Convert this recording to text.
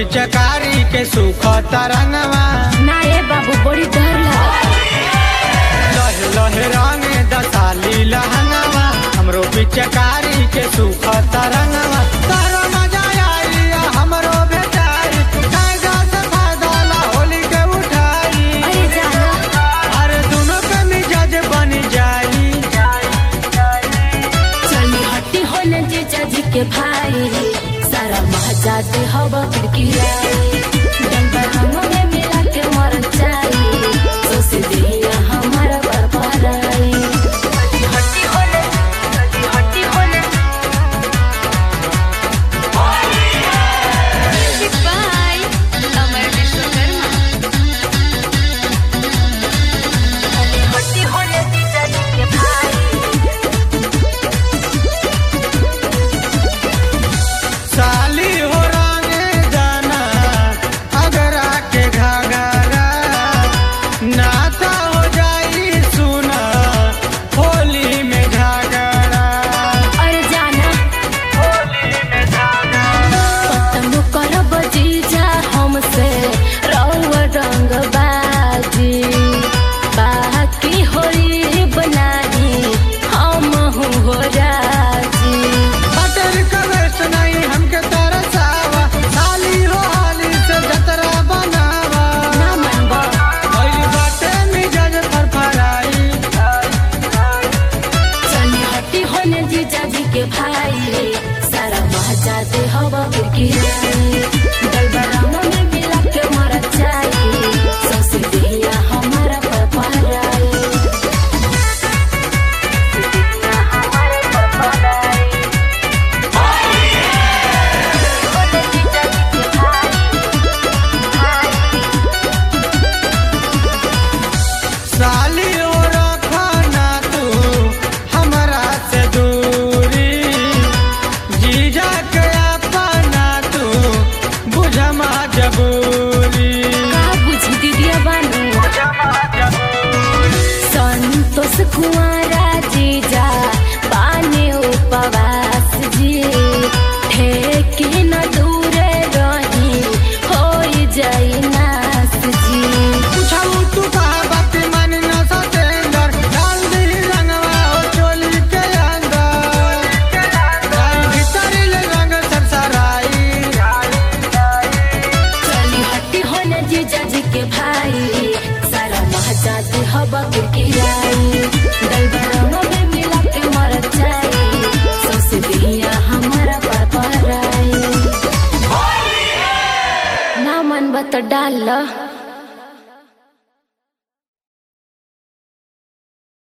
पिचकारी के सुख तरंगवा ना ए बाबू बड़ी डर लगा लहे लहे रंग दसाली लहंगवा हमरो पिचकारी के सुख तरंगवा तारो मजा आई हमरो बेचारी कायदा से फायदा ला होली के उठाई अरे जाना अरे दोनों पे मिजाज बन जाई चली हट्टी होने जीजा जी के भाई सारा मजा दे हवा किरकिरा डंडा हमने मिला के मर जाई सोस दिया हमारा बरबाराई हट्टी होने हट्टी होने बाय अमर विश्वकर्मा हट्टी होने जीजा जी के भाई साली हो रंगे जाना अगर आके घाघरा नाता हो जाई सुना होली में झगड़ा अरे जाना पतंग करब जीजा हमसे रंग रंग बाजी बाकी होई बनाही हम हो राजी बटर कवेश नहीं हमके तरसावा साली हो हाली से जतरा बनावा ना मनबा भइल बाटे मिजाज फरफराई चली हट्टी होने जीजा जी के भाई सारा मजा दे हवा किरकिरा गलबा रंग में मिला के मर जाई सस दिया हमारा पर पहराई साली हो रखना तू हमरा से दूरी जीजा के अपना तू बुझमा जबूरी का बुझी दीदिया बानू संतोष कुंवरा जीजा बाने उपवास जी ठेके न दूरे रही हो जाई नास जी पूछाऊ तू कहा बात मन न सतेंदर डाल दी रंगवा हो चोली के अंदर गाई भीतरी ले रंग सरसराई चली हट्टी होने जीजा जी के भाई सारा मजा दे हवा किरकिराई दलबरों में मिला के मर जाई सोस दिया हमारा पर पहराई ना मन बत डाल